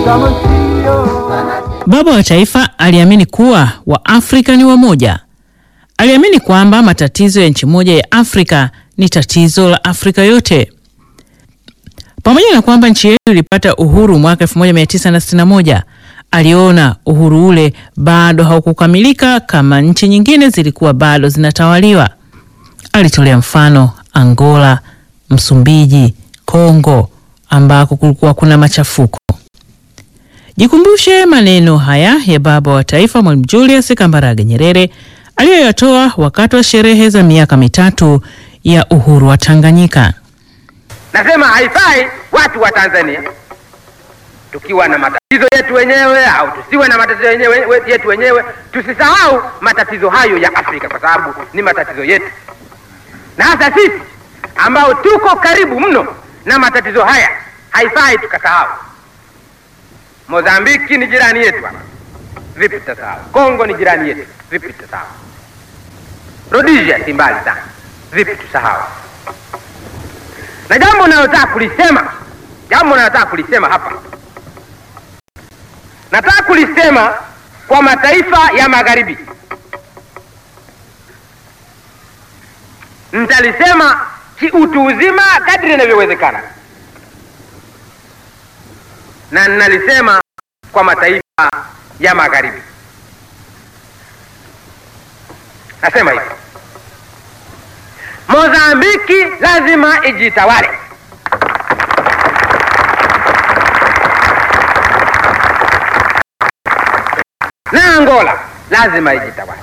Baba wa Taifa aliamini kuwa Waafrika ni wamoja. Aliamini kwamba matatizo ya nchi moja ya Afrika ni tatizo la Afrika yote. Pamoja na kwamba nchi yetu ilipata uhuru mwaka 1961, aliona uhuru ule bado haukukamilika kama nchi nyingine zilikuwa bado zinatawaliwa. Alitolea mfano Angola, Msumbiji, Kongo ambako kulikuwa kuna machafuko. Jikumbushe maneno haya ya baba wa taifa Mwalimu Julius Kambarage Nyerere aliyoyatoa wakati wa sherehe za miaka mitatu ya uhuru wa Tanganyika. Nasema haifai watu wa Tanzania tukiwa na matatizo yetu wenyewe au tusiwe na matatizo yenyewe, yetu wenyewe, tusisahau matatizo hayo ya Afrika kwa sababu ni matatizo yetu, na hasa sisi ambao tuko karibu mno na matatizo haya, haifai tukasahau. Mozambiki ni jirani yetu hapa, vipi tutasahau? Kongo ni jirani yetu, vipi tutasahau? Rhodesia si mbali sana, vipi tusahau? Na jambo nalotaka kulisema, jambo nalotaka kulisema hapa, nataka kulisema kwa mataifa ya magharibi. Nitalisema kiutu uzima kadri inavyowezekana, na ninalisema kwa mataifa ya magharibi. Nasema hivi, Mozambiki lazima ijitawale. Na Angola lazima ijitawale.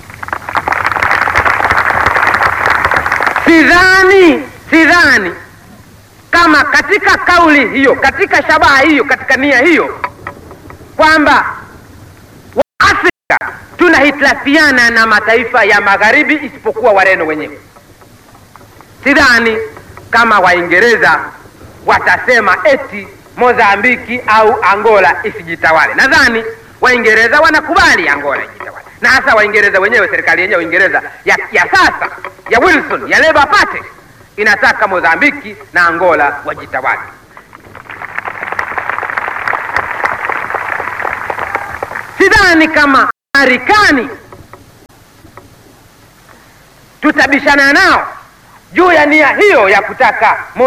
Sidhani, sidhani kama katika kauli hiyo, katika shabaha hiyo, katika nia hiyo kwamba Waafrika tunahitilafiana na mataifa ya magharibi isipokuwa Wareno wenyewe. Sidhani kama Waingereza watasema eti Mozambiki au Angola isijitawale. Nadhani Waingereza wanakubali Angola ijitawale, na hasa Waingereza wenyewe, serikali yenyewe Uingereza ya, ya sasa ya Wilson ya Labour Party inataka Mozambiki na Angola wajitawale. Sidhani kama Marekani tutabishana nao juu ya nia hiyo ya kutaka